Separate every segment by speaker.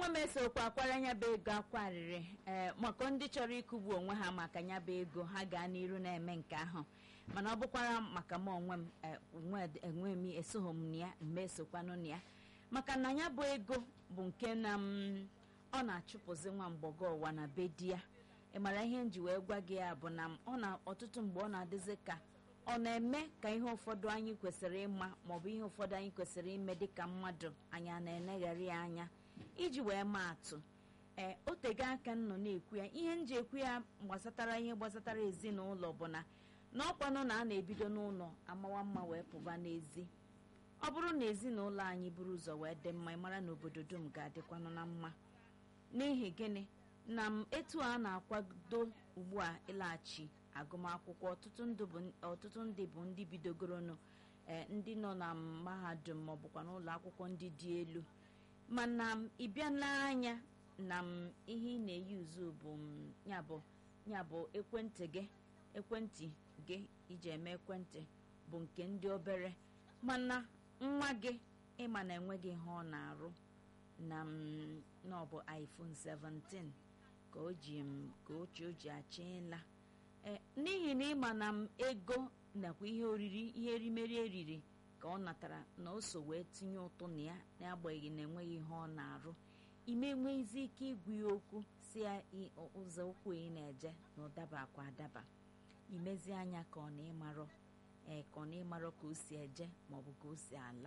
Speaker 1: onwe m esokwa akwara nya bụ ego akwarịrị ee maka ndị chọrọ ịkụgbu onwe ha maka nya bụ ego ha gaa n'iru na-eme nke ahụ mana ọ bụkwara maka m onwe m enwe m esogho m na ya mgbe esokwanụ na ya maka na ya bụ ego bụ nke na m ọ na-achụpụzi nwa mgbọgọ ụwa na be di ya ị mara ihe m ji wee gwa gị ya bụ na ọ na ọtụtụ mgbe ọ na-adịzi ka ọ na-eme ka ihe ụfọdụ anyị kwesịrị ịma maọbụ ihe ụfọdụ anyị kwesịrị ime dịka mmadụ anyị a na-eneghara ya anya iji wee maa atụ ee o tego aka m nọ na-ekwu ya ihe m ji ekwu ya gbasatara ihe gbasatara ezinụlọ bụ na na ọkwanụ na a na-ebido n'ụlọ amawa mma wee pụba n'ezi ọ bụrụ na ezinụlọ anyị buru ụzọ wee dị mma ịmara na obodo dum ga-adịkwanụ na mma n'ihi gịnị na m etu a na-akwado ugbu a ịlaghachi agụmakwụkwọ ọtụtụ ndị bụ ndị bidogoronụ ndị nọ na mahadum maọbụkwa n'ụlọ akwụkwọ ndị dị elu mana ịbịa n'anya na m ihe ị na-eyi uzu bụ yabụ yabụ ekwentị gị ekwentị gị iji eme ekwentị bụ nke ndị obere mana nwa gị ịma na enweghị ihe ọ na-arụ na na ọ bụ iPhone 17 ka o ji ka ochie o ji achị ịla n'ihi na ịma na m ego nakwa ihe oriri ihe erimeri eriri ka ọ natara na o so wee tinye ụtụ na ya n'agbanyeghị na enweghị ihe ọ na-arụ ime enweghịzi ike igwu ya okwu si ya ụzọ ụkwụ ị na-eje na ụdaba akwa adaba imezi anya ka ọ na ịmarọ ee ka ọ na ịmarọ ka o si eje maọbụ ka o si ala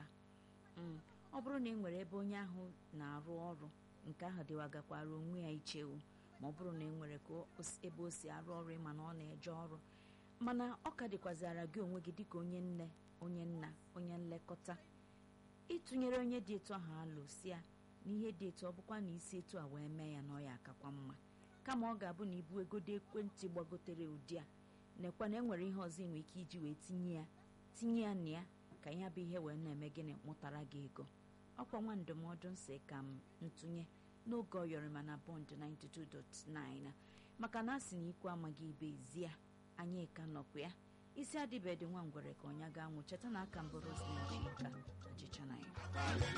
Speaker 1: ọ bụrụ na ị nwere ebe onye ahụ na-arụ ọrụ nke ahụ dịwagakwara onwe ya ichewu ma ọ bụrụ na ị nwere ka ebe o si arụ ọrụ ịma na ọ na-eje ọrụ mana ọ ka dịkwazara gị onwe gị dịka onye nne onye nna onye nlekọta ịtụnyere onye dị etu ahụ alụ si ya na ihe dị etu ọ bụkwa na isi etu a wee mee ya na ọ ya akakwa mma kama ọ ga-abụ na ibu egodo ekwentị gbagotere ụdị a nekwa na enwere ihe ọzọ ị nwere ike iji wee tinye ya tinye ya na ya ka ihe bụ ihe wee na-eme gịnị mụtara gị ego ọkwa nwa ndụmọdụ nsị ka m ntụnye n'oge ọyọrịma na bọnd 92.9 maka na a sị na ikwu amaghị ibe ezi ya anyị ka nọkwa ya isi adịbedị nwa ngwere ka ọnya ga-anwụ cheta na aka mbụ Rosemary Chika ọchịcha na ya